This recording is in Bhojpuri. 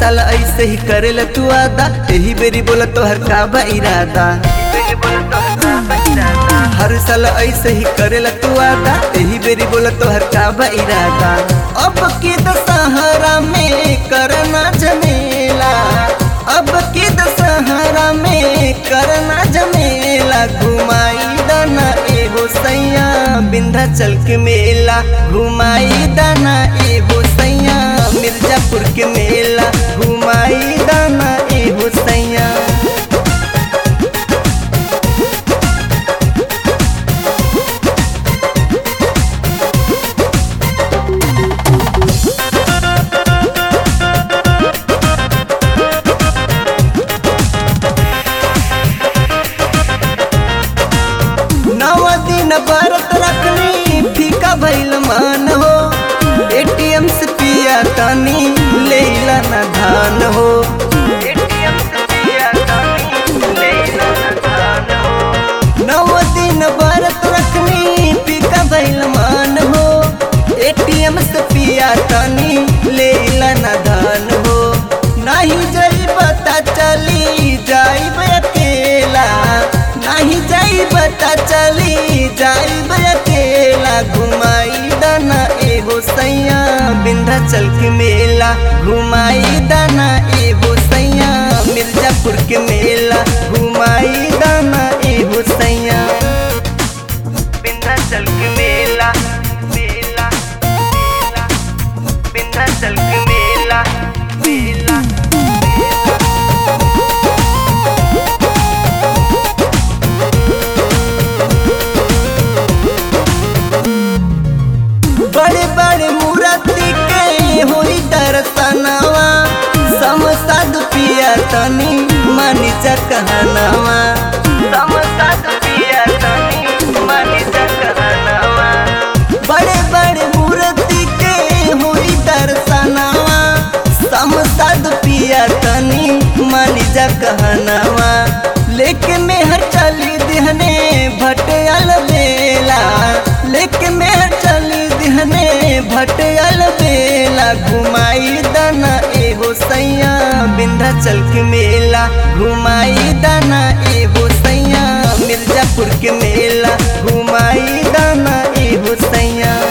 साल ऐसे ही करेला तू आदा यही बेरी बोला तोहर का बा इरादा हर साल ऐसे ही करेला तू आदा यही बेरी बोला तोहर का बा इरादा अब की दशहरा में करना झमेला अब की दशहरा में करना झमेला घुमाई दाना एगो सैया विंध्याचल के मेला घुमाई दाना एगो सैया मिर्जापुर के मेला घुमाई दाना एगो सैया नव दिन व्रत रखनी फीका भइल मान हो एटीएम से पिया तनी लेला न धान हो एटीएम से पिया तनी लेला न धान हो नव दिन व्रत रखनी फीका भइल मान हो एटीएम से पिया तनी लेला न धान हो नहीं जई पता चली जाइब अकेला नहीं जाई पता चली जाइब अकेला घुमाई दाना एगो सैया विंध्याचल के मेला घुमाई दाना एगो सैया मिर्जापुर के मेला घुमाई दाना एगो सैया विंध्याचल के मेला मेला मेला विंध्याचल के मेला मेला बड़े बड़े मूर्ति के होई दर्शनवा समसाद पिया तनी मानी जा कहनवा समसाद पिया तनी मानी जा कहनवा बड़े बड़े मूर्ति के होई दर्शनवा समसाद पिया तनी मानी जा कहनवा लेके मेहर चली दिहने भटयल बेला लेके मेहर चली दिहने भटयल बेला घुमाई दाना एगो सैया विंध्याचल के मेला घुमाई दाना एगो सैया मिर्जापुर के मेला घुमाई दाना एगो सैया